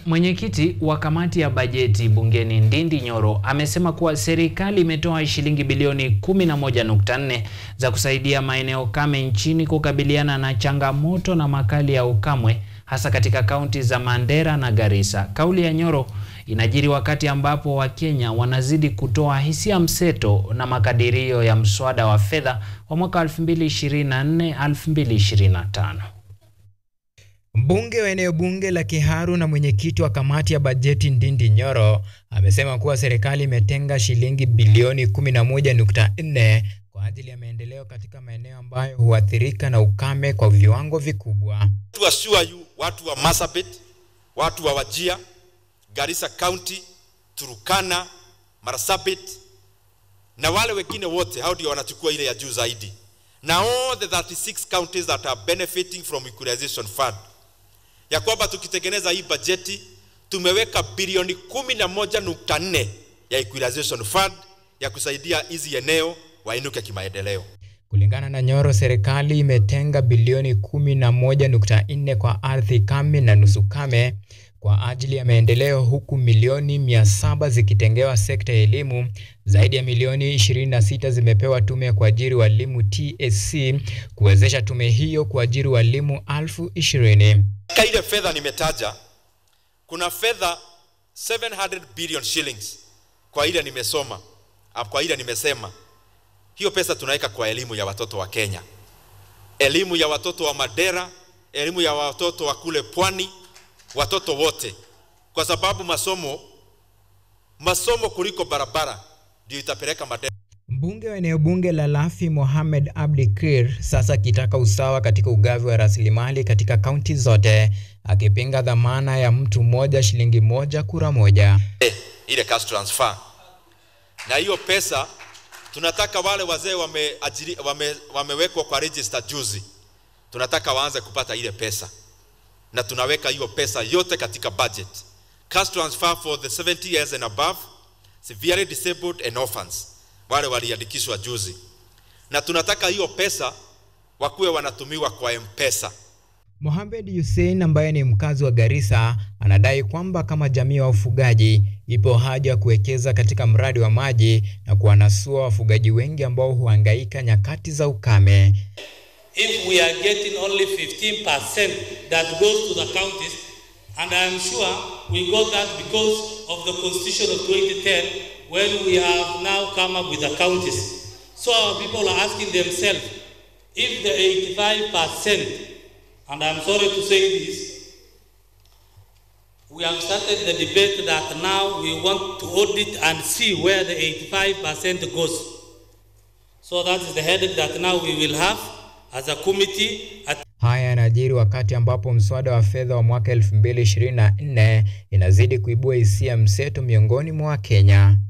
Mwenyekiti wa kamati ya bajeti bungeni Ndindi Nyoro amesema kuwa serikali imetoa shilingi bilioni 11.4 za kusaidia maeneo kame nchini kukabiliana na changamoto na makali ya ukamwe hasa katika kaunti za Mandera na Garissa. Kauli ya Nyoro inajiri wakati ambapo Wakenya wanazidi kutoa hisia mseto na makadirio ya mswada wa fedha wa mwaka 2024-2025. Mbunge wa eneo bunge la Kiharu na mwenyekiti wa kamati ya bajeti Ndindi Nyoro amesema kuwa serikali imetenga shilingi bilioni 11.4 kwa ajili ya maendeleo katika maeneo ambayo huathirika na ukame kwa viwango vikubwa. To assure you, watu wa Marsabit, watu wa Wajia, Garissa County, Turukana, Marsabit na wale wengine wote, hao ndio wanachukua ile ya juu zaidi, na all the 36 counties that are benefiting from equalization fund, ya kwamba tukitengeneza hii bajeti tumeweka bilioni 11.4 ya equalization fund ya kusaidia hizi eneo wainuke kimaendeleo. Kulingana na Nyoro, serikali imetenga bilioni 11.4 kwa ardhi kame na nusu kame kwa ajili ya maendeleo huku milioni 700 zikitengewa sekta ya elimu. Zaidi ya milioni 26 zimepewa tume ya kuajiri walimu TSC kuwezesha tume hiyo kuajiri walimu elfu ishirini. Katika ile fedha nimetaja, kuna fedha 700 billion shillings kwa ile nimesoma, kwa ile nimesema hiyo pesa tunaweka kwa elimu ya watoto wa Kenya, elimu ya watoto wa Madera, elimu ya watoto wa kule pwani, watoto wote, kwa sababu masomo masomo kuliko barabara ndio itapeleka Madera. Mbunge wa eneo bunge la Lafi Mohamed Abdi Kir sasa akitaka usawa katika ugavi wa rasilimali katika kaunti zote, akipinga dhamana ya mtu mmoja shilingi moja kura moja. Eh, ile cash transfer na hiyo pesa tunataka wale wazee wameajiri wame, wamewekwa kwa register juzi, tunataka waanze kupata ile pesa, na tunaweka hiyo pesa yote katika budget. Cash transfer for the 70 years and above, severely disabled and orphans, wale waliandikishwa juzi, na tunataka hiyo pesa wakuwe wanatumiwa kwa M-Pesa. Mohamed Hussein ambaye ni mkazi wa Garissa anadai kwamba kama jamii ya wafugaji ipo haja ya kuwekeza katika mradi wa maji na kuwanasua wafugaji wengi ambao huhangaika nyakati za ukame. If we are getting only 15% that goes to the counties and I am sure we got that because of the constitution of 2010 when we have now come up with the counties. So our people are asking themselves if the 85% and I'm sorry to say this, we have started the debate that now we want to audit and see where the 85% goes. So that is the headache that now we will have as a committee. At Haya yanajiri wakati ambapo mswada wa fedha wa mwaka 2024 inazidi kuibua hisia mseto miongoni mwa Wakenya.